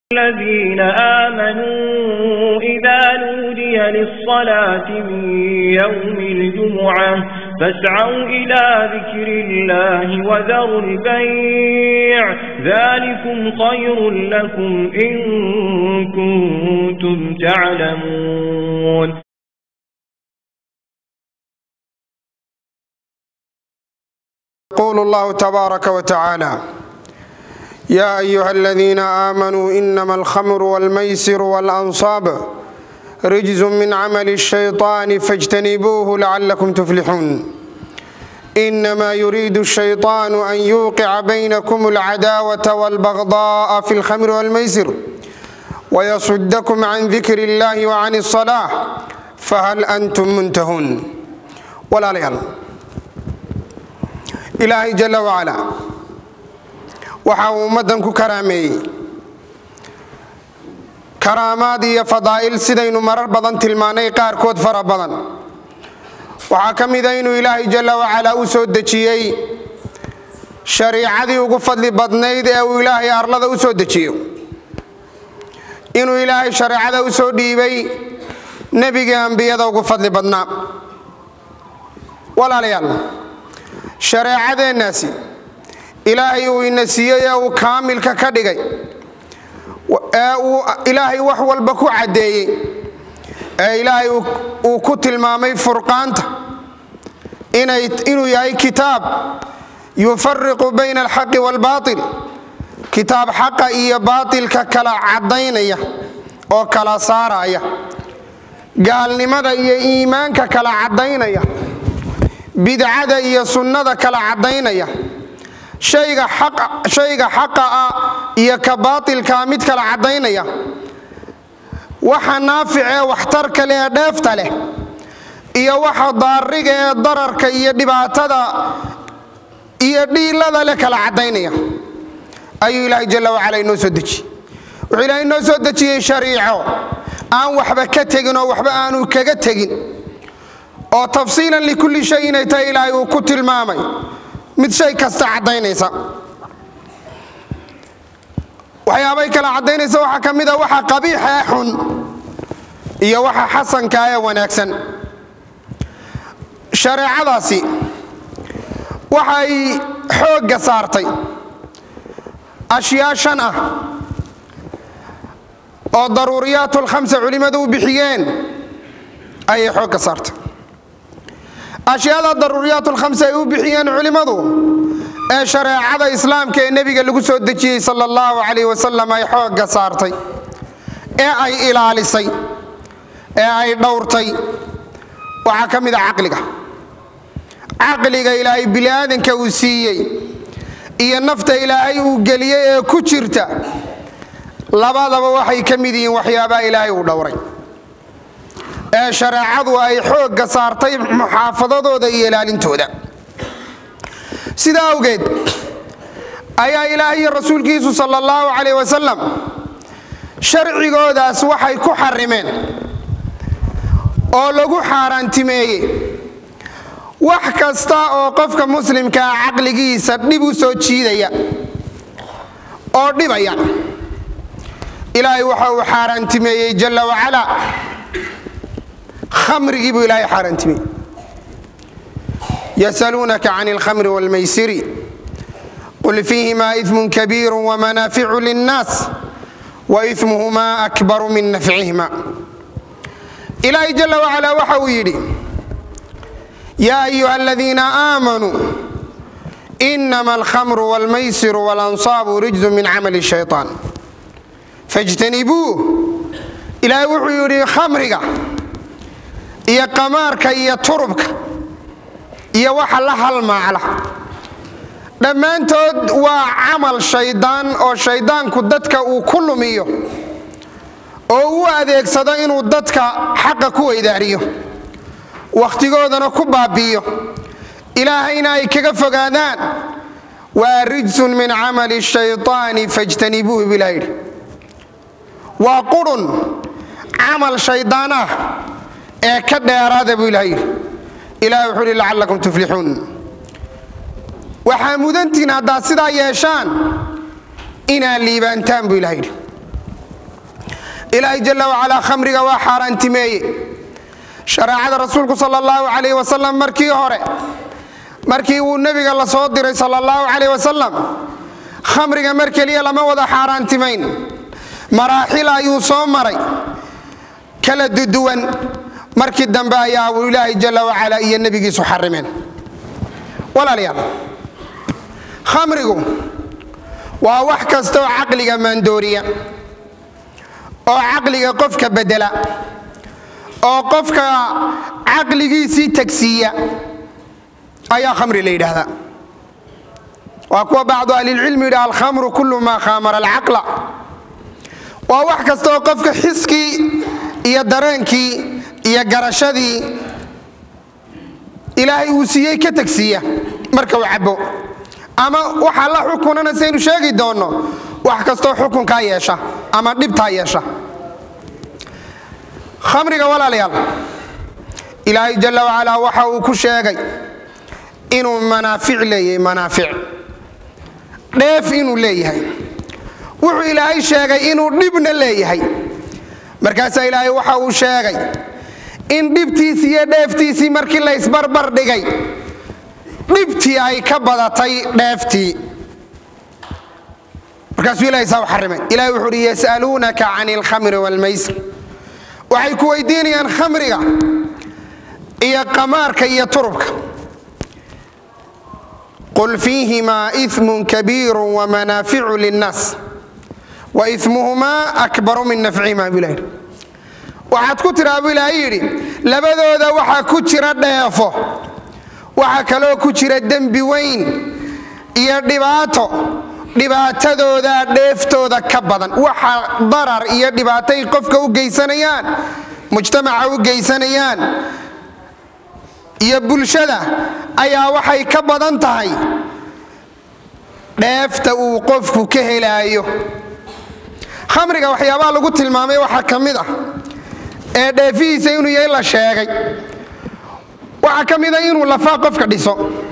الذين آمنوا إذا نودي للصلاة من يوم الجمعة فاسعوا إلى ذكر الله وذروا البيع ذلكم خير لكم إن كنتم تعلمون يقول الله تبارك وتعالى يا أيها الذين آمنوا إنما الخمر والميسر والأنصاب رجز من عمل الشيطان فاجتنبوه لعلكم تفلحون إنما يريد الشيطان أن يوقع بينكم العداوة والبغضاء في الخمر والميسر ويصدكم عن ذكر الله وعن الصلاة فهل أنتم منتهون ولا ليال ilaahay jalla wacalaa waxa uu ummaddan ku karaameeyey karaamaad iyo fadaa'il sidaynu marar badan tilmaannay qaarkood fara badan waxaa ka mida inuu ilaahay jalla wacalaa u soo dejiyey shariicadii ugu fadli badnayd ee uu ilaahay arlada u soo dejiyo inuu ilaahay shareecada u soo dhiibay nebigii ambiyada ugu fadli badnaa walaalayaal shareecadeennaasi ilaahay uu ina siiyey ee uu kaamilka ka dhigay ee uu ilaahay wax walba ku caddeeyey ee ilaahay uu ku tilmaamay furqaanta inuu yahay kitaab yufariqu bayna alxaqi waalbaatil kitaab xaqa iyo baatilka kala caddaynaya oo kala saaraya gaalnimada iyo iimaanka kala caddaynaya bidcada iyo sunnada kala caddaynaya shayga xaqa ah iyo ka baatilkaa mid kala caddaynaya waxa naafic ee waxtarka leh ee dheefta leh iyo waxa daariga ee dararka iyo dhibaatada iyo dhiilada leh kala caddaynaya ayuu ilaahay jalla wacala inoo soo dejiyey wuxuu ilaahay inoo soo dejiyey shariico aan waxba ka tegin oo waxba aanu kaga tegin oo tafsiilan likulli shay inay tahay ilaahay uu ku tilmaamay mid shay kasta caddaynaysa waxyaabay kala caddaynaysa waxaa ka mid a waxa qabiixa ee xun iyo waxa xasanka ee wanaagsan shareecadaasi waxay xoogga saartay ashyaa shan ah oo daruuriyaatulkhamsa culimmadu u bixiyeen ayay xoogga saartay ashyaada daruuriyaatulkhamsa ay u bixiyeen culimmadu ee shareecada islaamka ee nebiga lagu soo dejiyey sala allahu calayh wasalam ay xoogga saartay ee ay ilaalisay ee ay dhowrtay waxaa ka mid a caqliga caqliga ilaahay biniaadanka uu siiyey iyo nafta ilaahay uu geliyey ee ku jirta labadaba waxay ka mid yihiin waxyaabaha ilaahay uu dhowray ee shareecadu ay xoogga saartay muxaafadadooda iyo ilaalintooda sidaa awgeed ayaa ilaahay iyo rasuulkiisu sala allahu calayh wasalam sharcigoodaas waxay ku xarimeen oo lagu xaaraantimeeyey wax kasta oo qofka muslimkaa caqligiisa dhib u soo jiidaya oo dhibaya ilaahay waxa uu xaaraantimeeyey jalla wacalaa khamrigii buu ilaahay xaaraantimey yasaluunaka can alkhamri wاlmaysiri qul fiihima iثmu kabiiru wamanaaficu linnaas waإثmuhuma akbaru min nafcihima ilaahay jala wacalaa waxa uu yidhi yaa ayuha aladiina aamanuu inama alkhamru wاlmaysiru wاlansaabu rijzu min camali الshayطaan fاjtanibuuh ilaahay wuxuu yidhi khamriga iyo qamaarka iyo turubka iyo waxa la halmaacla dhammaantood waa camal shaydaan oo shayddaanku dadka uu ku lumiyo oo u adeegsado inuu dadka xaqa ku weydaariyo wakhtigoodana ku baabi'iyo ilaahayna ay kaga fogaadaan waa rijsun min camali shayطaani fajtanibuuhu bilah yidhi waa qurun camal shaydaan ah ee ka dheeraada buu ilaha yidhi ilahi wuxuu ihi lacallakum tuflixuun waxaa mudantiin haddaad sidaa yeeshaan inaad liibaantaan buu ilaha yidhi ilaahay jalla wacalaa khamriga waa xaaraantimeeye shareecada rasuulku sal allahu calayh wasalam markii hore markii uu nebiga la soo diray sal allahu calayh wasalam khamriga mar keliya lama wada xaaraantimayn maraaxil ayuu soo maray kala duduwan markii dambe ayaa uu ilaahay jalla wacalaa iyo nebigiisu xarimeen walaalayaal khamrigu waa wax kasta oo caqliga maandooriya oo caqliga qofka bedela oo qofka caqligiisii tagsiiya ayaa khamri la yidhaahdaa waa kuwa bacdu ahlilcilmi yidhaha alkhamru kullu maa khaamara alcaqla waa wax kasta oo qofka xiskii iyo dareenkii iyo garashadii ilaahay uu siiyey ka tagsiiya marka uu cabo ama waxaa la xukunana saynu sheegi doonno wax kastoo xukunkaa yeesha ama dhibtaa yeesha khamriga walaalayaal ilaahay jalla wacalaa waxa uu ku sheegay inuu manaafic leeyahay manaafic dheef inuu leeyahay wuxuu ilaahay sheegay inuu dhibna leeyahay markaasaa ilaahay waxa uu sheegay in dhibtiisii iyo dheeftiisii markii la ysbarbar dhigay dhibtii ay ka badatay dheeftii markaasuu ilahay saa u xarimay ilahay wuxuu uhi yas'aluunaka can alkhamri waalmaysr waxay ku weydiinayaan khamriga iyo qamaarka iyo turubka qul fiihimaa iimun kabiiru wamanaaficu linnaas wa imuhumaa akbaru min nafcihimaa buu ilahi waxaad ku tiraa buu ilaahay yidhi labadooda waxaa ku jira dheefo waxaa kaloo ku jira dembi weyn iyo dhibaato dhibaatadooda dheeftooda ka badan waxa darar iyo dhibaatay qofka u geysanayaan mujtamaca u geysanayaan iyo bulshada ayaa waxay ka badan tahay dheefta uu qofku ka helaayo khamriga waxyaabaha lagu tilmaamay waxaa ka mid ah ee dheefihiisa inuu yahay la sheegay waxaa ka mida inuu lafaa qofka dhiso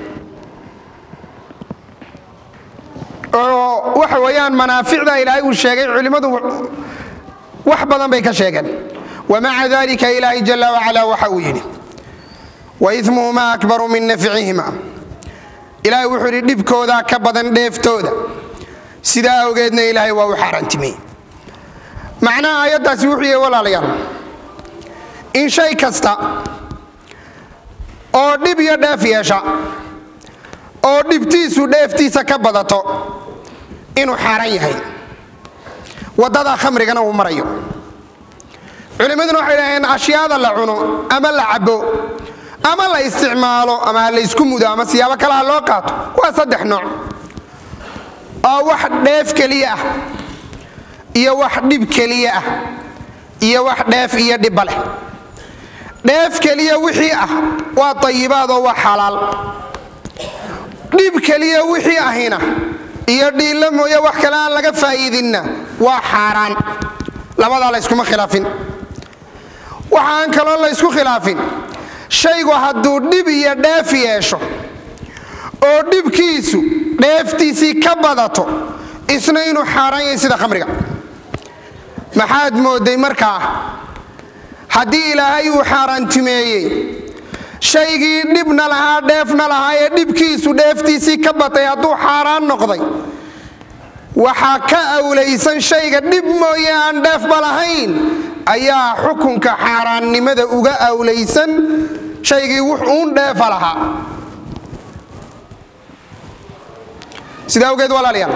oo waxa weeyaan manaaficda ilaahay uu sheegay culimmadu wax badan bay ka sheegeen wamaca dalika ilaahay jalla wacala waxa uu yidhi waismuhumaa akbaru min nafcihima ilaahay wuxuu yidhi dhibkoodaa ka badan dheeftooda sidaa awgeedna ilaahay waa u xaaraantimiyey macnaha aayaddaasi wuxuu yahay walaalayaal in shay kasta oo dhib iyo dheef yeesha oo dhibtiisu dheeftiisa ka badato inuu xaaran yahay waddadaa khamrigana uu marayo culimmaduna waxay dhaheen ashyaada la cuno ama la cabo ama la isticmaalo ama ha laysku mudo ama siyaabo kale ha loo qaato waa saddex nooc oo wax dheef keliya ah iyo wax dhib keliya ah iyo wax dheef iyo dhibba leh dheef keliya wixii ah waa tayibaadoo waa xalaal dhib keliya wixii ahina iyo dhiilla mooye wax kale aan laga faa'iidinna waa xaaraan labadaa layskuma khilaafin waxaan kaloo laysku khilaafin shaygu hadduu dhib iyo dheef yeesho oo dhibkiisu dheeftiisii ka badato isna inuu xaaraan yahay sida khamriga maxaad mooday markaa haddii ilaahay uu xaaraantimeeyey shaygii dhibna lahaa dheefna lahaa ee dhibkiisu dheeftiisii ka batay hadduu xaaraan noqday waxaa ka awlaysan shayga dhib mooye aan dheefba lahayn ayaa xukunka xaaraannimada uga awlaysan shaygii wuxuun dheefa lahaa sidaa awgeed walaalayaal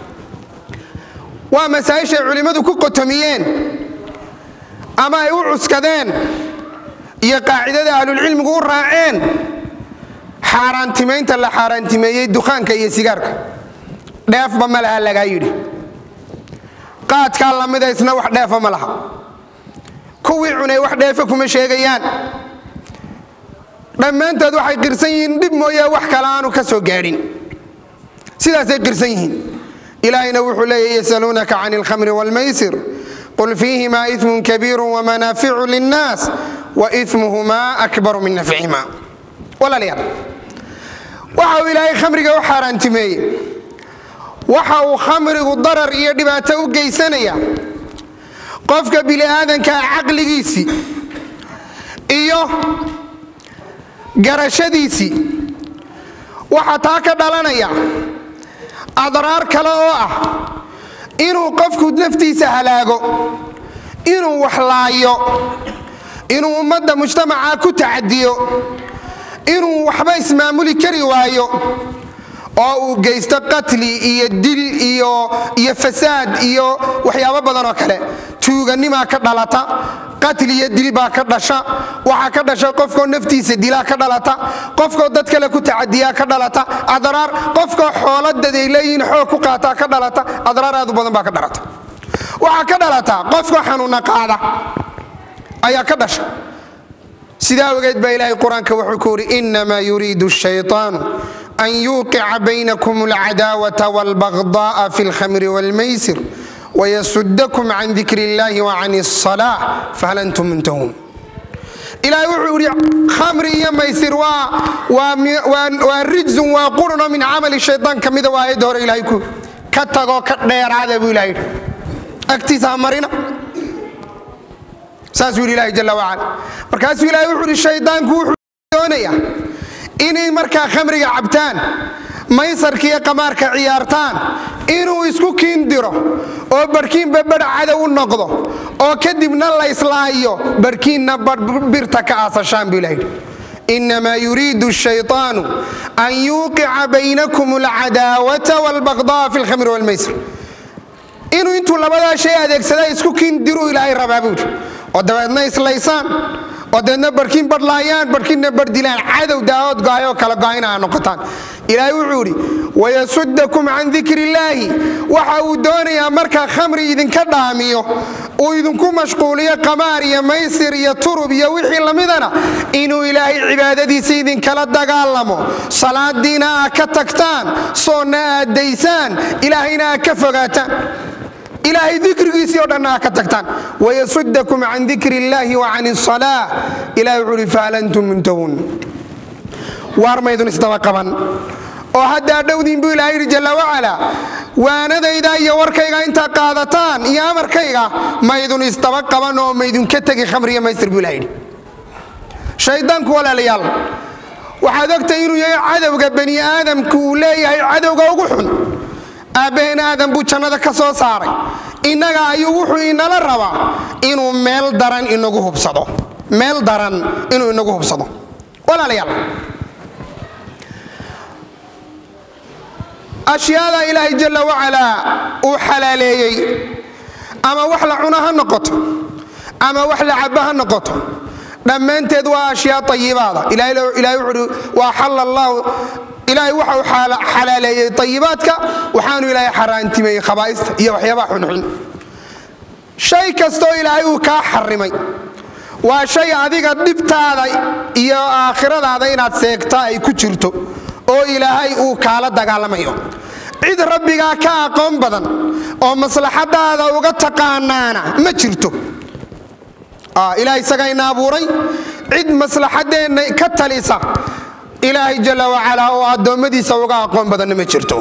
waa masaa'ishay culimmadu ku qotomiyeen ama ay u cuskadeen iyo qaacidada ahlulcilmigu u raaceen xaaraantimaynta la xaaraantimeeyey dukaanka iyo sigaarka dheefba ma laha lagaa yidhi qaadkaa lamida isna wax dheefa ma laha kuwii cunay wax dheefa kuma sheegayaan dhammaantood waxay qirsan yihiin dhib mooye wax kale aanu ka soo gaadhin sidaasay qirsan yihiin ilaahayna wuxuu leeya yasaluunaka can alkhamri wاlmaysir qul fiihima iثmu kabiiru wamanaaficu linnaas waإimuhumaa akbaru min nafcihima walaalayaal waxa uu ilaahay khamriga u xaaraantimeeyey waxa uu khamrigu darar iyo dhibaato u geysanaya qofka bini'aadankaa caqligiisii iyo garashadiisii waxaa taa ka dhalanaya adraar kale oo ah inuu qofku naftiisa halaago inuu wax laayo inuu ummadda mujtamaca ku tacadiyo inuu waxba ismaamuli kari waayo oo uu geysto qatli iyo dil iyo iyo fasaad iyo waxyaabo badan oo kale tuuganimaa ka dhalata qatli iyo dil baa ka dhasha waxaa ka dhasha qofkoo naftiisa dilaa ka dhalata qofkoo dad kale ku tacadiyaa ka dhalata adraar qofkoo xooladaday leeyihiin xoog ku qaataa ka dhalata adraar aad u badan baa ka dhalata waxaa ka dhalata qofkoo xanuuna qaada ayaa ka dhasha sidaa ogeed baa ilaahay qur-aanka wuxuu ku yidhi inamaa yuriidu shayطaanu an yuuqica baynakum alcadaawata wاlbagdaءa fi اlkhamri wاlmaysir wayasudakum can dikr اllahi wacan الصalaaة fahal antum muntahuun ilaahay wuxuu yidhi khamri iyo maysir waa rijsun waa quruno min camali shayطaan ka mida waa aayadda hore ilahay ku ka tagoo ka dheeraada buu ilahay yidhi agtiisa ha marina saasuu yidhi ilahi jala wacala markaasuu ilahay wuxuu yidhi shaydaanku wuxuu doonaya inay markaa khamriga cabtaan maysarka iyo qamaarka ciyaartaan inuu isku kiindiro oo barhkiinba badh cadow u noqdo oo kadibna la islaayo barhkiinna birta ka aasashaan buu ilaha yidhi inamaa yuriidu shayطaanu an yuuqica baynakum alcadaawata wاlbagda'a fi اlkhamri wاlmaysir inuu intuu labadaa shay adeegsada isku kiindiruu ilaahay rabaa buu yidhi oo dabeedna islaysaan oo dabeedna barhkiin badhlaayaan barhkiinna bardhilaan cadow daawood go'ayoo kala go'ayna aa noqotaan ilaahay wuxuu yidhi wayasudakum can dikr illaahi waxa uu doonayaa markaa khamri idinka dhaamiyo uu idinku mashquuliyo qamaar iyo maysir iyo turub iyo wixii lamidana inuu ilaahay cibaadadiisa idinkala dagaalamo salaadiina aa ka tagtaan soonna aad daysaan ilaahayna aa ka fogaataan ilaahay dikrigiisii o dhanna aa ka tagtaan wayasudakum can dikr illaahi wa can الصalaa ilahay wuxuu uhi fahal antum muntahuun waar maydun isdaba qaban oo haddaa dhowdiin buu ilahay yidhi jalla wacala waanadayda iyo warkayga intaa qaadataan iyo amarkayga maydun isdaba qaban oo maydunka tegi khamriya maysir buu ilaha yidhi shaydaanku walaalayaal waxaad ogtay inuu yahay cadowga bani aadamku uu leeyahay cadowga ugu xun aabbaheen aadam buu jannada ka soo saaray innaga ayuu wuxuu inala rabaa inuu meel daran inagu hubsado meel daran inuu inagu hubsado walaalayaal ashyaada ilaahay jalla wacalaa uu xalaaleeyey ama wax la cuno ha noqoto ama wax la cabo ha noqoto dhammaanteed waa ashyaa ayibaada ilahay wuxuuhi waa xalla allaahu ilaahay waxa uu xalaaleeyey ayibaadka waxaanu ilaahay xaaraantimeeyey khabaa'ista iyo waxyaabaha xunxun shay kastoo ilaahay uu kaa xarimay waa shay adiga dhibtaada iyo aakhiradaada inaad seegta ay ku jirto oo ilaahay uu kaala dagaalamayo cid rabbigaa ka aqoon badan oo maslaxadaada uga taqaanaana ma jirto ilahay isagayna abuuray cid maslaxadeenna ka talisa ilaahay jalla wacalaa oo addoommadiisa uga aqoon badanna ma jirto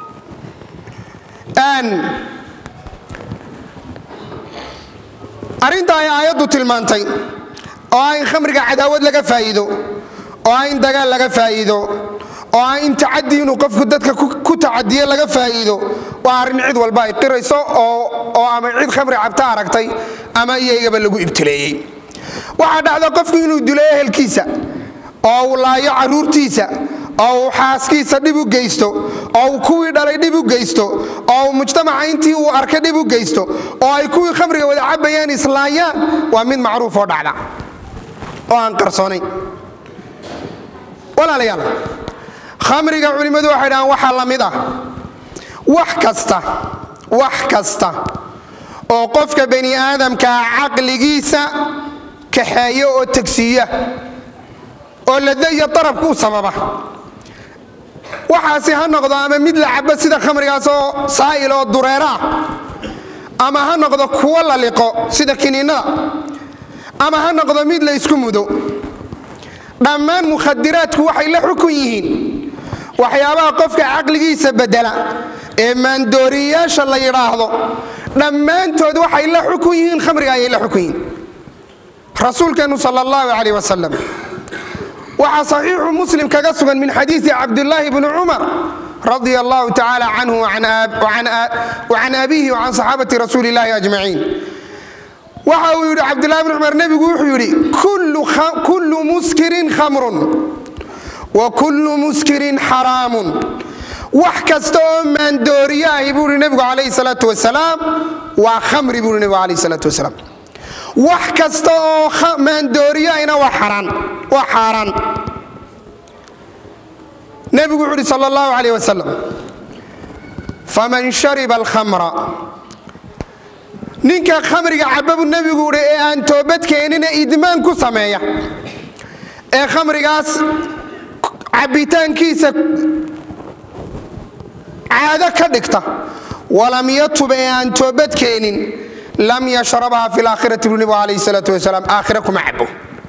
arrinta ay aayaddu tilmaantay oo ah in khamriga cadaawad laga faa'iido oo ah in dagaal laga faa'iido oo ah in tacadi inuu qofku dadka ku tacadiye laga faa'iido waa arrin cid walba ay qirayso oo ama cid khamri cabta aragtay ama iyagaba lagu ibtileeyey waxaa dhacda qofku inuu dilo ehelkiisa oo uu laayo carruurtiisa oo uu xaaskiisa dhib u geysto oo uu kuwii dhalay dhib u geysto oo uu mujtamaca intii uu arkay dhib u geysto oo ay kuwii khamriga wada cabayaan islaayaan waa mid macruuf oo dhacda oo aan qarsoonayn walaalayaal khamriga culimmadu waxay dhahaan waxaa la mid ah wax kasta wax kasta oo qofka bani aadamkaa caqligiisa kaxeeya oo tegsiiya oo lada iyo darabku u sababa waxaasi ha noqdo ama mid la cabo sida khamrigaas oo saa'il oo dureera ah ama ha noqdo kuwo la liqo sida kiniinnada ama ha noqdo mid la ysku mudo dhammaan mukhadiraadku waxay la xukun yihiin waxyaabaha qofka caqligiisa bedela ee maandooriyayaasha la yidhaahdo dhammaantood waxay la xukun yihiin khamriga ayay la xukun yihiin rasuulkeennu sal allahu calayh wasalam waxaa saxiixu muslim kaga sugan min xadiisi cabdulaahi bni cumar radia allahu tacaala canhu wacan abihi wacan saxaabati rasuuli illahi ajmaciin waxa uu yidhi cabdulahi bni cumar nebigu wuxuu yidhi kullu muskirin khamrun wa kullu muskirin xaraamun wax kasta oo maandooriyo ahi buu ihi nebigu calayhi salaatu wasalaam waa khamri buu ihi nebigu calayhi salaatu wasalaam wax kasta oo maandooriyo ahina waa xaraan waa xaaraan nebigu wuxu uhi sal allahu calayh wasalam faman shariba alkhamra ninka khamriga caba buu nebigu uhi ee aan toobadkeenina idmaan ku sameeya ee khamrigaas cabbitaankiisa caado ka dhigta walam yatub ee aan toobadkeenin lam yashrabha fi laakhirati buu nebigu calayhi salaatu wasalaam aakhira kuma cabo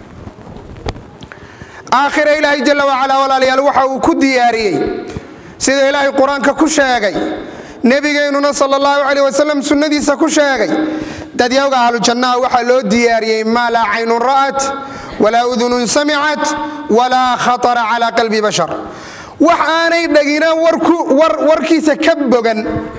aakhira ilaahay jalla wacalaa walaalayaal waxa uu ku diyaariyey sida ilaahay qur-aanka ku sheegay nebigeennuna sal allahu calayh wasalam sunnadiisa ku sheegay dadyawga ahlujannaha waxaa loo diyaariyey maa laa caynun ra'at walaa udunun samicat walaa khatara calaa qalbi bashar wax aanay dhagina warkiisa ka bogan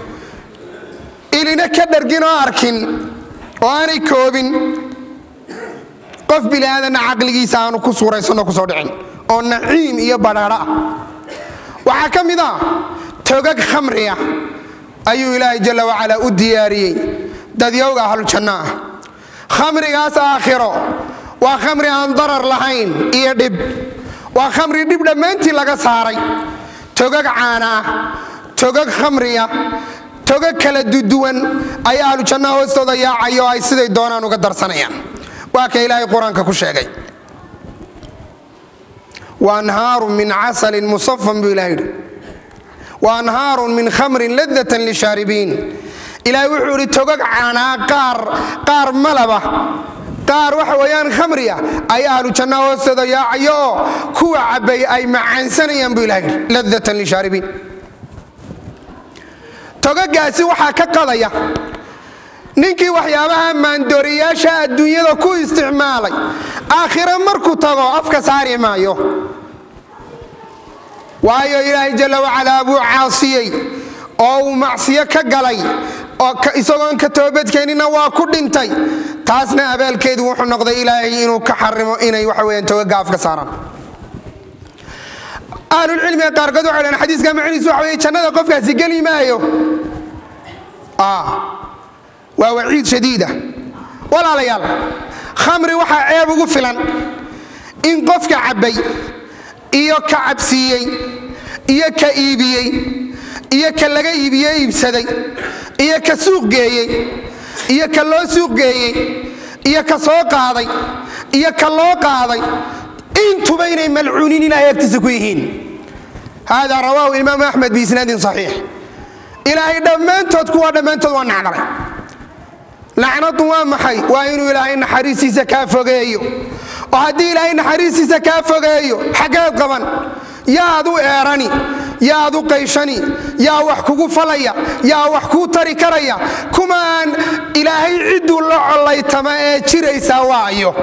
ilina ka dhargin oo arkin oo aanay koobin qof biliaadanna caqligiisa aanu ku suuraysanoo kusoo dhicin oo naciim iyo badhaadho ah waxaa ka mid ah togag khamriya ayuu ilaahay jalla wacalaa u diyaariyey dadyowga ahlujanno ah khamrigaas aakhiro waa khamri aan darar lahayn iyo dhib waa khamri dhib dhammaantii laga saaray togag caana ah togag khamriya togag kala duduwan ayaa ahlujannaha hoostooda yaacayo oo ay siday doonaan uga darsanayaan waa ka ilaahay qur-aanka ku sheegay waanhaaru min casalin musafan buu ilaha yidhi waanhaarun min khamrin ladatan lishaaribiin ilaahay wuxuu idhi togag caanaa qaar qaar malaba qaar waxa weeyaan khamriya ayaa ahlu jannaha hoostooda yaacayo oo kuwa cabbay ay macaansanayaan buu ilaha yidhi ladatan lishaaribiin togagaasi waxaa ka qadaya ninkii waxyaabaha maandooriyaasha adduunyada ku isticmaalay aakhire markuu tago afka saari maayo waayo ilaahay jalla wacalaa buu caasiyey oo uu macsiyo ka galay isagoon ka toobadkeenina waa ku dhintay taasna abaalkeedu wuxuu noqday ilaahay inuu ka xarimo inay waxa weyaan togaga afka saaraan ahlulcilmiga qaarkood waxay dhahan xadiiska macnihiisu waxa weye jannada qofkaasi geli maayo waa waciid shadiida walaalayaal khamri waxaa ceeb ugu filan in qofka cabbay iyo ka cabsiiyey iyo ka iibiyey iyo ka laga iibiye iibsaday iyo ka suuq geeyey iyo ka loo suuq geeyey iyo ka soo qaaday iyo ka loo qaaday intuba inay malcuuniin ilahay agtiisa ku yihiin hada rawaahu imaamu axmed biisnaadin saxiix ilaahay dhammaantood kuwa dhammaantood waa nacdalay lacnadu waa maxay waa inuu ilaahay naxariistiisa kaa fogeeyo oo haddii ilaahay naxariistiisa kaa fogeeyo xaggeed qaban yaad u eerani yaad u qayshani yaa wax kugu falaya yaa wax kuu tari karaya kuma aan ilaahay cidduu la collaytama ee jiraysaa waayo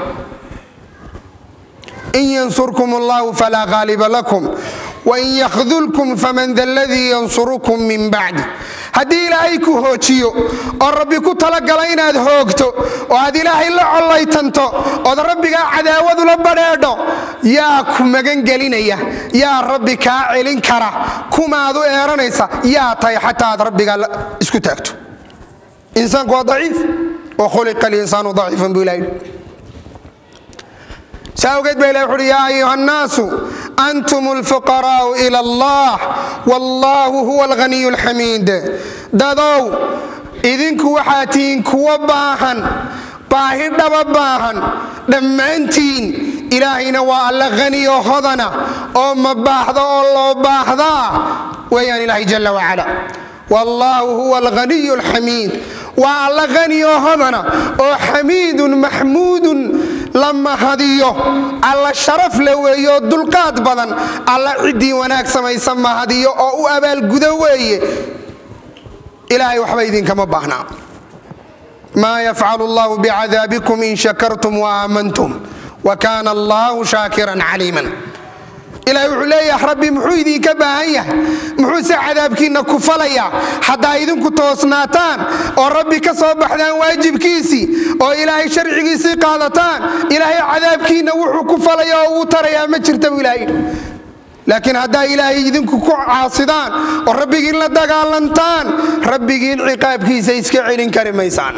in yansurkum allahu falaa qaaliba lakum wain yakhdulkum faman da ladii yansurukum min bacdi haddii ilaahay ku hoojiyo oo rabbi ku talagala inaad hoogto oo aad ilaahay la collaytanto ood rabbigaa cadaawadu la badheedho yaa ku magangelinaya yaa rabbi kaa celin kara kumaad u eeranaysa yaa tahay xataa aad rabbigaa isku taagto insaanku waa daciif wa khuliqa alinsaanu daciifan buu ilahay saawgeed ba ilah wuxuuhi yaa ayuha annaasu antum alfuqaraa'u ila allah wallaahu huwa alghaniyu alxamiid dadow idinku waxaa tihiin kuwa baahan baahi dhaba baahan dhammaantiin ilaahayna waa alla haniyo hodana oo ma baahda oo loo baahdaa weeyaan ilaahay jalla wacala wallaahu huwa alghaniyu alxamiid waa alla haniyo hodana oo xamiidun maxmuudun la mahadiyo alla sharaf le weeyo dulqaad badan alla ciddii wanaag samaysa mahadiyo oo u abaalgudo weeye ilaahay waxba idinkama baahnaa maa yafcalu allahu bicadaabikum in shakartum waaaamantum wa kaana allahu shaakiran caliiman ilahay wuxuu leeyahay rabbi muxuu idinka baahan yahay muxuuse cadaabkiinna ku falayaa haddaa idinku toosnaataan oo rabbi ka soo baxdaan waajibkiisii oo ilaahay sharcigiisii qaadataan ilaahay cadaabkiinna wuxuu ku falaya oo uu tarayaa ma jirta buu ilahay yidhi laakiin haddaa ilaahay idinku ku caasidaan oo rabbigiin la dagaalantaan rabbigiin ciqaabkiisa iska celin kari maysaan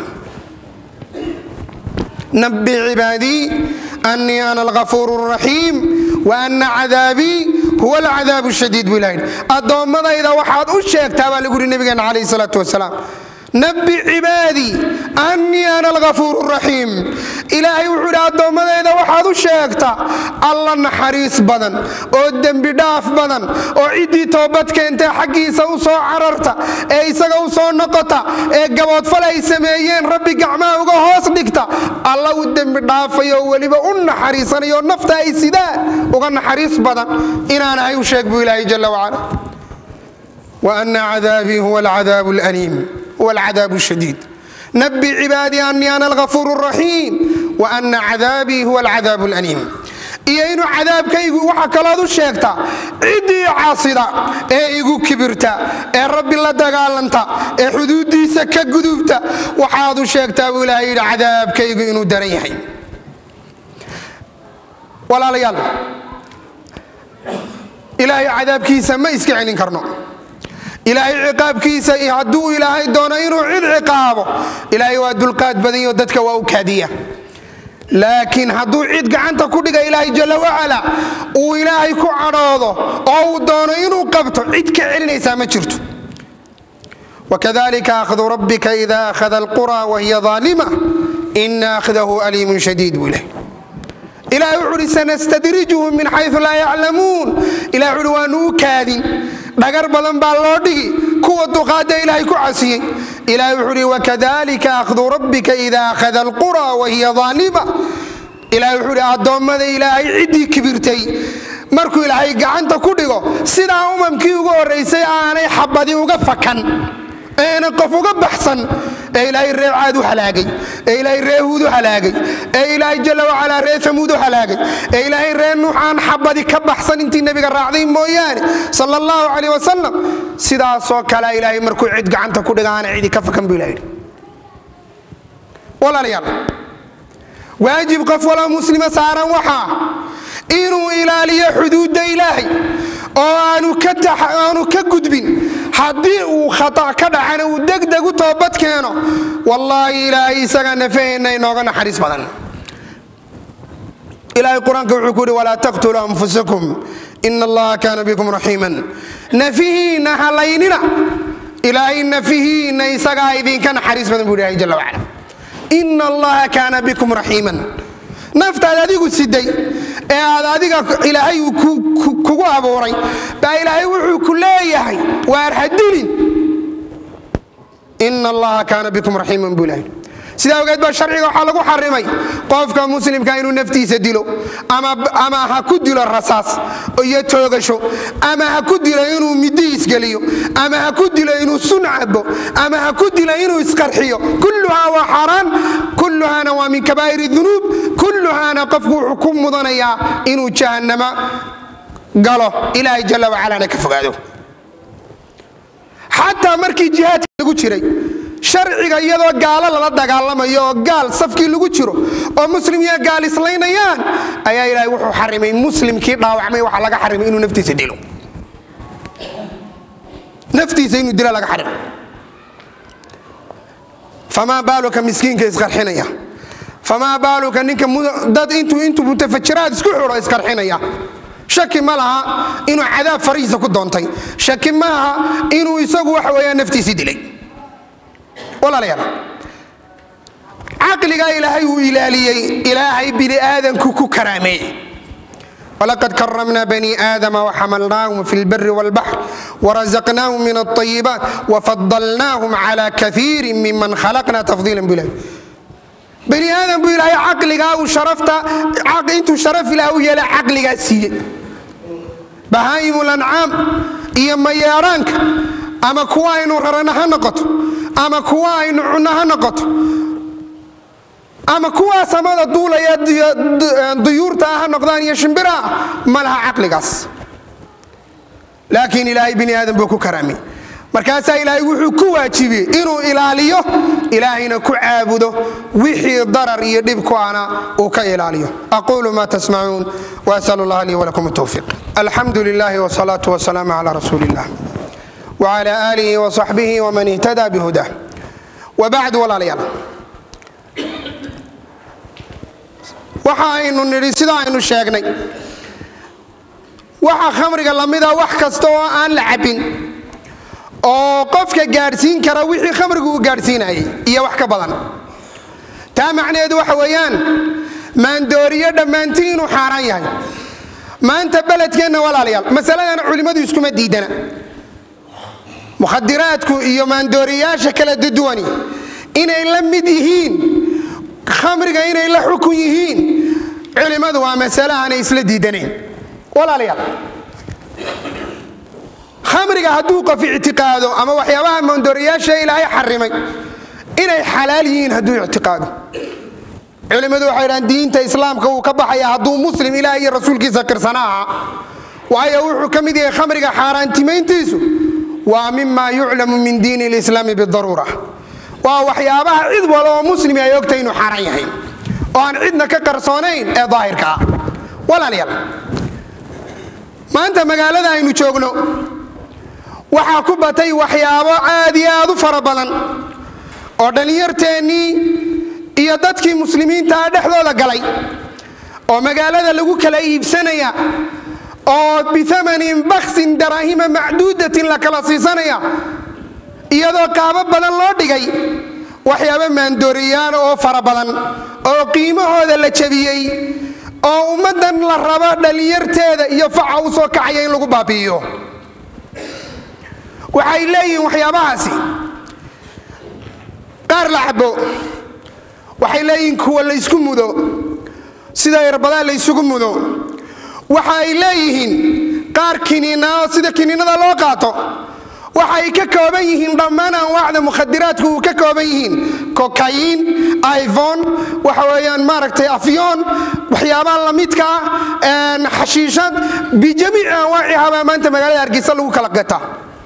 nabi cibaadii anii ana algafuur raxiim wa ana cadaabii huwa alcadaab shadiid buu ilaha addoommadayda waxaad u sheegtaa baa lagu yuri nabigeena calayh salaatu wasalaam nabi cibaadii anii ana algafuur raxiim ilaahay wuxuu idhi addoommadayda waxaad u sheegtaa alla naxariis badan oo dembi dhaaf badan oo ciddii toobad keentee xaggiisa u soo cararta ee isaga u soo noqota ee gaboodfal ay sameeyeen rabbi gacmaha uga hoos dhigta alla u dembi dhaafayo oo weliba u naxariisanayo nafta ay sidaan uga naxariis badan inaanahay u sheeg buu ilaahay jala wacala wa ana cadaabii huwa alcadaab alaliim huwa alcadaab shadiid nabi cibaadii anii ana algafuur raxiim wa ana cadaabii huwa alcadaab alaliim iyo inuu cadaabkaygu waxa kalood u sheegtaa ciddii caasida ee igu kibirta ee rabbi la dagaalanta ee xuduuddiisa ka gudubta waxaad u sheegtaa buu ilaahay yidhi cadaabkaygu inuu daran yahay walaalayaal ilaahay cadaabkiisa ma iska celin karno ilaahay ciqaabkiisa hadduu ilaahay doono inuu cid ciqaabo ilaahay waa dulqaad badanyo dadka waa u kaadiya laakiin hadduu cid gacanta ku dhiga ilaahay jalla wacala uu ilaahay ku cadhoodo oo uu doono inuu qabto cid ka celinaysaa ma jirto wakadalika akhdu rabbika ida akhada alqura wahiya aalima ina akhdahu aliimun shadiid buu ilahay ilahay wuxu uhi sanastadrijuhum min xayu laa yaclamuun ilahay wuxuuhi waanu u kaadin dhagar badan baa loo dhigi kuwa duqaada ilaahay ku casiyey ilahay wuxuu uhi wakadalika akhdu rabbika ida akhada alqura wahiya aalima ilahay wuxuu uhi addoommada ilaahay ciddii kibirtay markuu ilaahay gacanta ku dhigo sidaa umamkii ugu horraysay aanay xabadi uga fakan eena qof uga baxsan ee ilaahay ree caad u halaagay ee ilaahay ree huud u halaagay ee ilaahay jalla wacalaa ree amuud u halaagay ee ilaahay ree nuux aan xabadi ka baxsan intii nebiga raacday mooyaane sal allahu calayh wasalam sidaasoo kale ilaahay markuu cid gacanta ku dhiga aana cidi ka fakan buu ilaha yidhi walaalayaal waajib qof waloo muslima saaran waxaa inuu ilaaliyo xuduudda ilaahay oo aanu ka gudbin haddii uu khata ka dhacana uu degdeg u toobad keeno wallaahi ilaahay isaga nafaheenna inooga naxariis badan ilahay qur-aanka wuxuu ku yidhi walaa taqtuluu anfusakum ina allaha kaana bikum raxiiman nafihiinna halaynina ilaahay nafihiinna isagaa idinka naxariis badan buu ilahay jalla wacala ina allaha kaana bikum raxiiman naftaad adigu siday ee aad adiga ilaahay kugu abuuray baa ilaahay wuxuu ku leeyahay waar hadilin ina allaha kaana bikum raxiiman buu ilahay sidaa ogeed baa sharciga waxaa lagu xarimay qofka muslimka inuu naftiisa dilo ama ha ku dilo rasaas iyo toogasho ama ha ku dilo inuu midi isgeliyo ama ha ku dilo inuu sun cabo ama ha ku dilo inuu isqarxiyo kulluhaa waa xaaraan kulluhaana waa min kabaa'ir dunuub kulluhaana qofku wuxuu ku mudanayaa inuu jahannama galo ilaahay jalla wacalana ka fogaado xataa markii jihaadka lagu jiray sharciga iyadoo gaalo lala dagaalamayo oo gaal safkii lagu jiro oo muslim iyo gaal islaynayaan ayaa ilaahay wuxuu xarimay muslimkii dhaawacmay waxaa laga xarimay inuu naftiisa dilo naftiisa inuu dilo laga xarimay famaa baaluka miskiinka isqarxinaya famaa baaluka ninka dad intuu intuu mutafajiraad isku xidho isqarxinaya shaki ma laha inuu cadaab farihiisa ku doontay shaki ma laha inuu isagu waxa weeyaan naftiisii dilay walaalayaal caqligaa ilaahay uu ilaaliyey ilaahay bini aadanku ku karaameeyey walaqad karamna bani aadama waxamalnaahum fi lbari wاlbaxr warazaqnaahum min alطayibaat wafadalnaahum cala kaiiri miman khalaqna tafdiila bu ilahay bani aadam buu ilaahay caqligaa uu sharafta intuu sharaf ilaah u yeelay caqligaa siiyey bahaa'imul ancaam iyo mayeedhaanka ama kuwa aynu rarana ha noqoto ama kuwa aynu cunno ha noqoto ama kuwaa samada duulaya duyuurta ah ha noqdaan iyo shimbiraha ma laha caqligaas laakiin ilaahay bini aadan buu ku karaamay markaasaa ilaahay wuxuu ku waajibiyey inuu ilaaliyo ilaahayna ku caabudo wixii darar iyo dhib ku ana uu ka ilaaliyo aquulu ma tasmacuun wasal allah lii walakum towfiiq alxamdu lilahi wsalaatu wasalaamu cala rasuuli illah wcala aalihi wsaxbihi wman ihtada bihudah wabacd walaalayaal waxa aynu nidhi sida aynu sheegnay waxa khamriga lamida wax kasta oo aan la cabbin oo qofka gaadhsiin kara wixii khamrigu uu gaadhsiinayay iyo wax ka badan taa macnaheedu waxa weeyaan maandooriyo dhammaantii inuu xaaraan yahay maanta beledkeenna walaalayaal masaladan culimmadu iskuma diidana mukhadiraadku iyo maandooriyayaasha kala duduwani inay la mid yihiin khamriga inay la xukun yihiin culimmadu waa masale aanay isla diidanayn walaalayaal khamriga hadduu qof ictiqaado ama waxyaabaha maandooriyayaasha ilaahay xarimay inay xalaal yihiin hadduu ictiqaado culimmadu waxay dhahaan diinta islaamka wuu ka baxaya hadduu muslim ilaah iyo rasuulkiisa qirsana aha waayo wuxuu ka mid yahay khamriga xaaraantimayntiisu waa mima yuclamu min diini lislaami bidaruura waa waxyaabaha cid wal oo muslimi ay ogtay inuu xaaraan yahay oo aan cidna ka qarsoonayn ee daahirka ah walaalayaal maanta magaalada aynu joogno waxaa ku batay waxyaabo aad iyo aad u fara badan oo dhallinyarteennii iyo dadkii muslimiintaa dhexdooda galay oo magaalada lagu kala iibsanaya oo biamanin baksin daraahima macduudatin la kala siisanaya iyadoo qaabo badan loo dhigay waxyaabo maandooriyaan oo fara badan oo qiimahooda la jabiyey oo ummaddan la rabo dhallinyarteeda iyo faca u soo kacaya in lagu baabi'iyo waxay leeyihiin waxyaabahaasi qaar la cabo waxay leeyihiin kuwa laysku mudo sida irbadaa laysugu mudo waxa ay leeyihiin qaar kiniinao sida kiniinada loo qaato waxay ka kooban yihiin dhammaan anwaacda mukhadiraadku uu ka kooban yihiin kokayin ivon waxa weeyaan maaragtay afyoon waxyaabaha lamidka ah xashiishad bijamiici anwaacihabaa maanta magaalada hargeysa lagu kala gata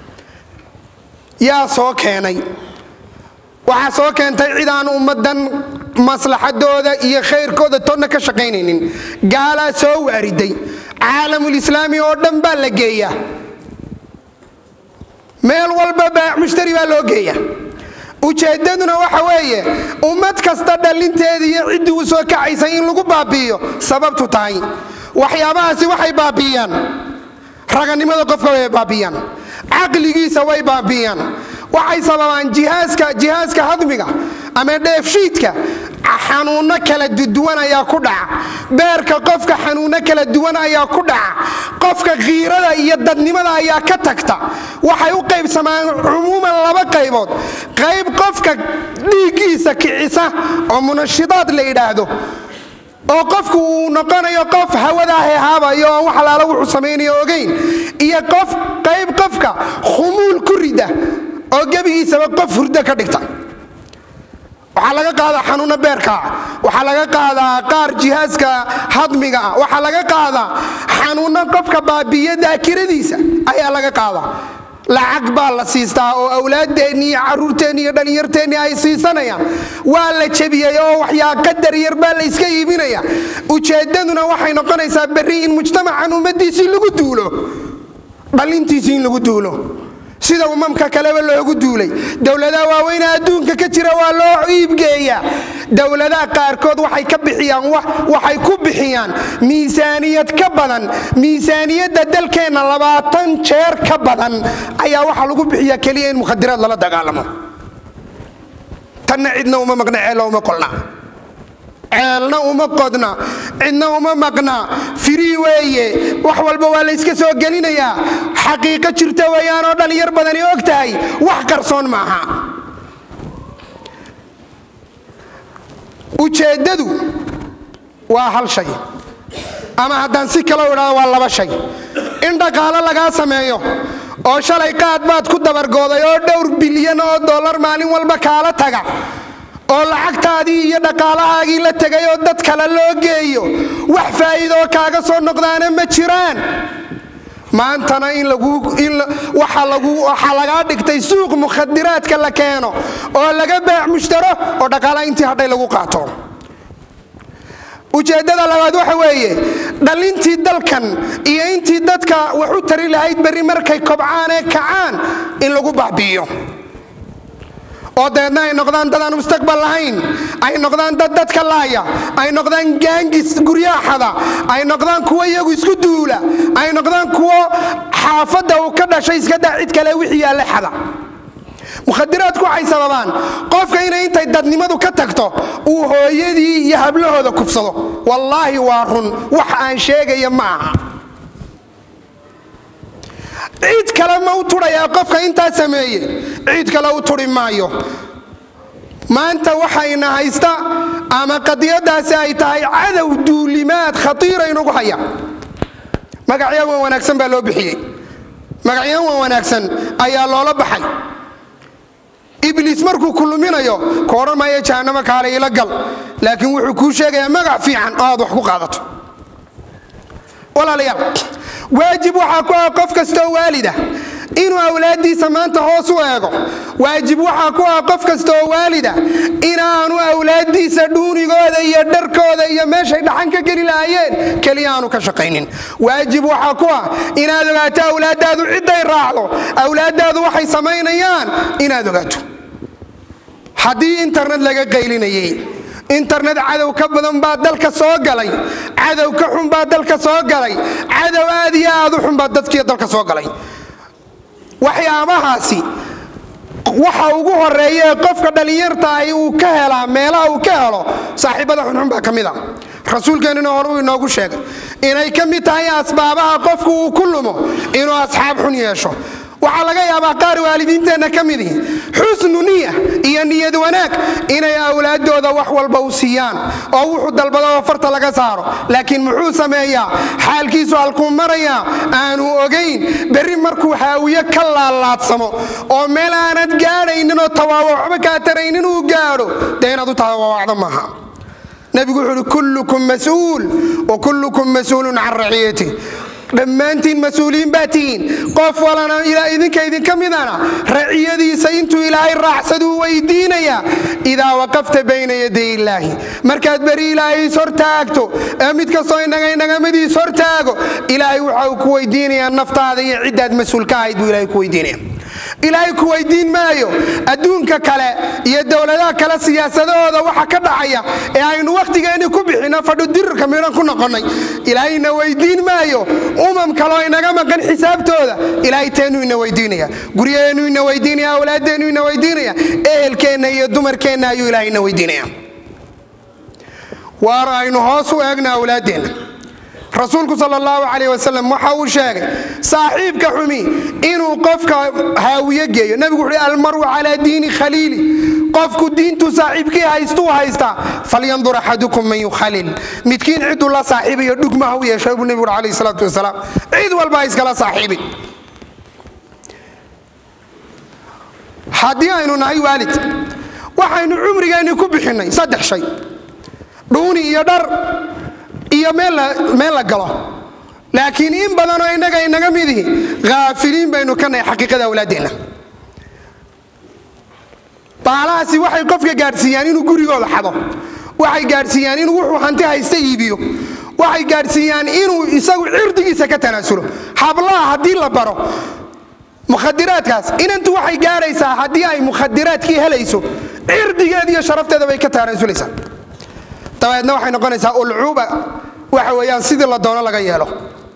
yaa soo keenay waxaa soo keentay cid aan ummaddan maslaxadooda iyo khayrkooda toonna ka shaqaynaynin gaalaa soo waariday caalamulislaami oo dhan baa la geeya meel walba baac mushtari baa loo geeya ujeeddaduna waxa weeye ummad kasta dhallinteeda iyo ciddii u soo kacaysay in lagu baabi'iyo sababtu tahay waxyaabahaasi waxay baabi'iyaan raganimada qofka way baabi'iyaan caqligiisa way baabi'iyaan waxay sababaan jihaaska jihaaska hadmiga ama dheefshiidka xanuunno kala duwan ayaa ku dhaca beerka qofka xanuunno kala duwan ayaa ku dhaca qofka khiirada iyo dadnimada ayaa ka tagta waxay u qaybsamaan cumuuman laba qaybood qayb qofka dhiiggiisa kicisa oo munashidaad la yidhaahdo oo qofku uu noqonayo qof hawadaa heehaabayo oon wax alaala wuxuu samaynayo ogayn iyo qof qayb qofka khumuul ku rida oo gebigiisaba qof hurdo ka dhigta waxaa laga qaadaa xanuunno beerkaa waxaa laga qaadaa qaar jihaaska hadmiga ah waxaa laga qaadaa xanuunno qofka baabiiya daakiradiisa ayaa laga qaadaa lacag baa la siistaa oo awlaaddeenni iyo carruurteenni iyo dhallinyarteenni ay siisanayaan waa la jebiyey oo waxyaa qadar yar baa la yska iibinaya ujeeddaduna waxay noqonaysaa berri in mujtamacan ummaddiisii lagu duulo dhallintiisii in lagu duulo sida umamka kaleba loogu duulay dowladaha waaweyne adduunka ka jira waa loo iibgeeyaa dowladaha qaarkood waxay ka bixiyaan waxay ku bixiyaan miisaaniyad ka badan miisaaniyadda dalkeenna labaatan jeer ka badan ayaa waxaa lagu bixiyaa keliya in mukhadiraad lala dagaalamo tanna cidna uma maqna ceella uma qolna ceelna uma qodna cidna uma maqna firii weeye wax walba waa layska soo gelinayaa xaqiiqo jirta weeyaanoo dhallinyar badani og tahay wax qarsoon maaha ujeeddadu waa hal shay ama haddaan si kalo idhahdo waa laba shay in dhaqaalo lagaa sameeyo oo shalay qaad baad ku dabargooday oo dhowr bilyan oo dollar maalin walba kaala taga oo lacagtaadii iyo dhaqaalahaagii la tegay oo dad kale loo geeyo wax faa'iidoo kaaga soo noqdaana ma jiraan maantana in waxaa lagaa dhigtay suuq mukhadiraadka la keeno oo laga baac mushtaro oo dhaqaalaha intii hadhay lagu qaato ujeeddada labaad waxa weeye dhallintii dalkan iyo intii dadka wax u tari lahayd berri markay kobcaan ee kacaan in lagu baabi'iyo oo dabeedna ay noqdaan dad aan mustaqbal lahayn ay noqdaan dad dadka laaya ay noqdaan gaangis guryaaxada ay noqdaan kuwo iyagu isku duula ay noqdaan kuwo xaafadda uu ka dhashay iska daa cid kale wixii yaalla xada mukhadiraadku waxay sababaan qofka inay intay dadnimadu ka tagto uu hooyadii iyo hablahooda kufsado wallaahi waa run wax aan sheegaya ma aha ciid kale ma u tudhayaa qofka intaa sameeye ciid kale u turi maayo maanta waxayna haysta ama qadiyadaasi ay tahay cadow duulimaad khatiira inugu haya magacya wan wanaagsan baa loo bixiyey magacyan wan wanaagsan ayaa loola baxay ibliis markuu ku luminayo ku odhan maayo jahannamo kaale ila gal laakiin wuxuu kuu sheegayaa magac fiican oo aad wax ku qaadato walaalayaal waajib waxaa ku ah qof kastoo waalida inuu awlaaddiisa maanta hoos u eego waajib waxaa ku ah qof kastaoo waalida inaanu awlaaddiisa dhuunigooda iyo dharkooda iyo meeshay dhaxan ka geli lahaayeen keliya aanu ka shaqaynin waajib waxaa ku ah inaad ogaato awlaaddaadu cidday raacdo awlaaddaadu waxay samaynayaan inaad ogaato haddii internet laga qaylinayay internet cadow ka badan baa dalka soo galay cadow ka xun baa dalka soo galay cadow aad iyo aad u xun baa dadkii dalka soo galay waxyaabahaasi waxa ugu horeeya ee qofka dhallinyartaahi uu ka helaa meelaha uu ka helo saaxiibada xunxun baa ka mid a rasuulkeennina hore uu inoogu sheegay inay ka mid tahay asbaabaha qofku uu ku lumo inuu asxaab xun yeesho waxaa laga yaabaa qaar waalidiinteenna ka midihi xusnu niya iyo niyad wanaag inay awlaaddooda wax walba u siiyaan oo wuxuu dalbadoo farta laga saaro laakiin muxuu sameeyaa xaalkiisu halkuu marayaa aanu ogayn berri markuu haawiye ka laalaadsamo oo meel aanad gaadhayninoo tawaawaxba kaa taraynin uu gaadho dee inaad u tawaawacdo maaha nebigu wuxuu uhi kullukum mas-uul wa kullukum mas-uulun can raciyati dhammaantiin mas-uuliyiin baa tihiin qof walana idinka idinka midana raciyadiisa intuu ilaahay raacsaduu weydiinayaa idaa waqafta bayna yaday illaahi markaad beri ilaahay is hortaagto ee mid kastoo inaga inagamadiis hortaago ilaahay waxa uu ku weydiinayaa naftaada iyo ciddaad mas-uul ka ahayd buu ilahay ku weydiinaya ilaahay ku weydiin maayo adduunka kale iyo dowladaha kale siyaasadahooda waxa ka dhacaya ee aynu wakhtigeenni ku bixinno fadhu dirirka midhan ku noqonnay ilaahayna weydiin maayo umam kaloo inaga maqan xisaabtooda ilaahay teennuu ina weydiinaya guryaheennu ina weydiinaya awlaaddeennu ina weydiinaya ehelkeenna iyo dumarkeenna ayuu ilahay ina weydiinaya waar aynu hoos u eegna awlaaddeenna rasuulku sal allahu calayh wasalam waxa uu sheegay saaxiibka xumi inuu qofka haawiye geeyo nebigu wuxuuhi almaru calaa diini khaliili qofku diintuu saaxiibkii haystuu haystaa falyandur axadukum man yukhalil midkiin ciduu la saaxiibayo dhugmaha u yeeshay buu nebigu ui alayh salaatu wasalaam cid walba ha iskala saaxiibin haddii aynu nahay waalid waxaynu cumrigeenni ku bixinnay saddex shay dhuuni iyo dhar iyo meel la galo laakiin in badanoo innaga inaga midihi haafiliin baynu ka nahay xaqiiqada awlaaddeenna baalahaasi waxay qofka gaadhsiiyaan inuu gurigooda xado waxay gaadhsiiyaan inuu wuxuu hanti haysta iibiyo waxay gaadhsiiyaan inuu isagu cirdigiisa ka tanaasulo hablaha haddii la baro mukhadiraadkaas inantu waxay gaadhaysaa haddii ay mukhadiraadkii helayso cirdigeeda iyo sharafteeda bay ka tanaasulaysaa dabeedna waxay noqonaysaa ulcuuba waxa weeyaan sidii la doono laga yeelo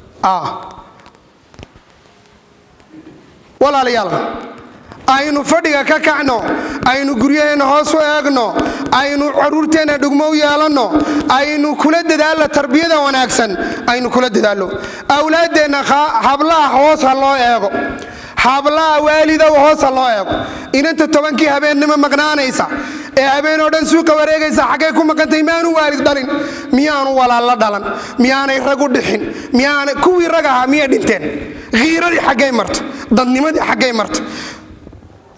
walaalayaal aynu fadhiga ka kacno aynu guryaheenna hoos u eegno aynu caruurteenna dhugmo u yeelanno aynu kula dadaalno tarbiyada wanaagsan aynu kula dadaalno awlaaddeenna hablaha hoos ha loo eego hablaha waalidow hoos ha loo eego inanta tobankii habeennimo maqnaanaysa ee habeen oo dhan suuqa wareegaysa xaggay ku maqantay miyaanu waalid dhalin miyaanu walaallo dhalan miyaanay rag u dhixin miyaana kuwii rag ahaa miyay dhinteen khiiradii xaggay marta dadnimadii xaggay marta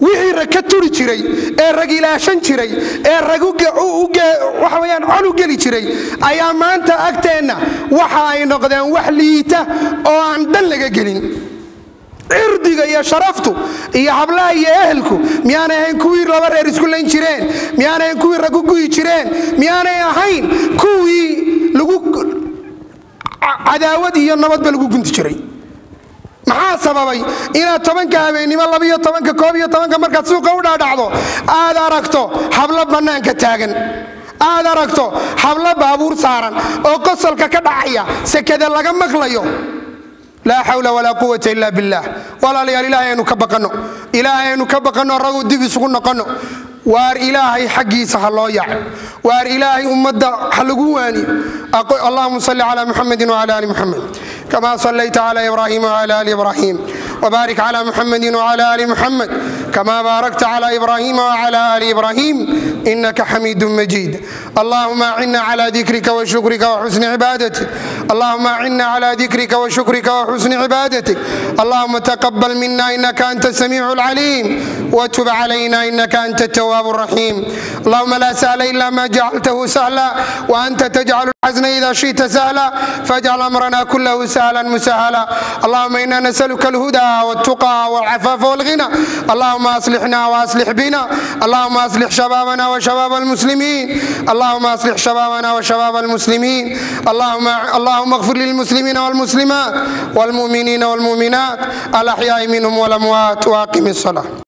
wixii rag ka turi jiray ee rag ilaashan jiray ee rag waxaweyaan col u geli jiray ayaa maanta agteenna waxa ay noqdeen wax liita oo aan dhan laga gelin cirdiga iyo sharaftu iyo hablaha iyo ehelku miyaanay ahayn kuwii laba reer isku layn jireen miyaanay ahayn kuwii rag u guyi jireen miyaanay ahayn kuwii lagu cadaawad iyo nabadba lagu gunti jiray maxaa sababay inaad tobanka habeennimo labiyo tobanka koob iyo tobanka markaad suuqa u dhaadhacdo aad aragto hablo bannaanka taagan aad aragto hablo baabuur saaran oo qosolka ka dhacaya sekada laga maqlayo laa xawla walaa quwata ila billaah walaalayaal ilaahay aynu ka baqanno ilaahay aynu ka baqanno raguu dib isugu noqonno waar ilaahay xaggiisa ha loo yaco waar ilaahay ummadda ha lagu waaniyo allahuma salli cala muxamedi wcala ali muxamed kama sallayta cala ibrahima wcala ali ibrahim wbarik cla muxamedi wcla ali muxamed kama baarakta cla ibrahima wcla ali ibrahim inaka xamiid majid allahuma acina cla dikrika wshukrika wxusni cibaadatik allahuma acina cla dikrika wshukrika wxusni cibaadatik allahuma taqabal mina inaka anta samiic اlcalim wtub calayna inaka anta التواب الرحيم اللهم لا سهل إلا ما جعلته سهلا وأنت تجعل الحزن إذا شئت سهلا فاجعل أمرنا كله سهلا مسهلا اللهم إنا نسألك الهدى والتقى والعفاف والغنى اللهم أصلحنا وأصلح بنا اللهم أصلح شبابنا وشباب المسلمين اللهم أصلح شبابنا وشباب المسلمين اللهم اللهم اغفر للمسلمين والمسلمات والمؤمنين والمؤمنات الأحياء منهم والأموات وأقم الصلاة